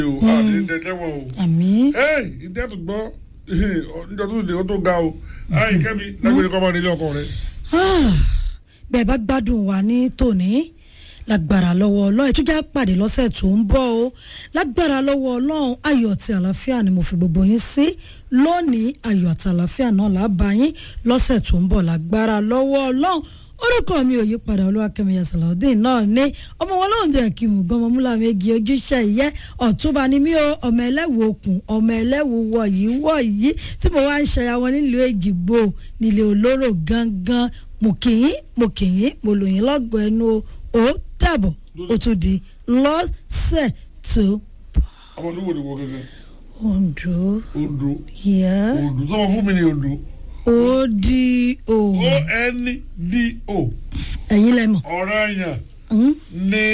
o àti ìdẹ́tẹ́wọ̀ o. àmì ẹ́ẹ̀ ìdẹ́ tó gbọ́ níjọ́ tó lè ó tó ga o ayé kẹ́mi lágbèrè kọ́ máa nílé ọkọ rẹ. bẹ́ẹ̀ bá gbádùn wa ní tòní lágbára lọ́wọ́ ọlọ́run ètùjá pàdé lọ́sẹ̀ tó ń bọ̀ o lágbára lọ́wọ́ ọlọ́run ayọ̀ àti àlàáfíà ni mo fi gbogbo yín sí lónìí ayọ̀ àti àlàáfíà náà làbá yín lọ́sẹ̀ tó ń bọ̀ lágbára lọ́wọ́ ọlọ́run orúkọ mi ò yí padà olúwakẹ́mi yasalawudeen náà ní ọmọ wọn lóhùn dẹ̀ kí mùgán ọmọ múlá méjì ojúṣe ìyẹ́ ọ̀túnba ni mí o ọmọ ẹlẹ́wù okùn ọmọ ẹlẹ́wù wọ̀yí wọ̀yí tí mo wá ń ṣẹya wọn nílùú èjìgbò nílé olóró gangan mo kì í mo kì í mo lò yín lọ́gbọ̀ọ́ ẹnu o ó dàbọ̀ ó tún di lọ́sẹ̀ tó ọmọ olúwo ni wọ gẹ́gẹ́ Ondo ondo yẹ ondo sọmọ fún mi ni ondo ó di o o n d o ẹ̀yin lẹ́mọ̀. ọ̀rọ̀ ẹ̀yàn Mm? ní.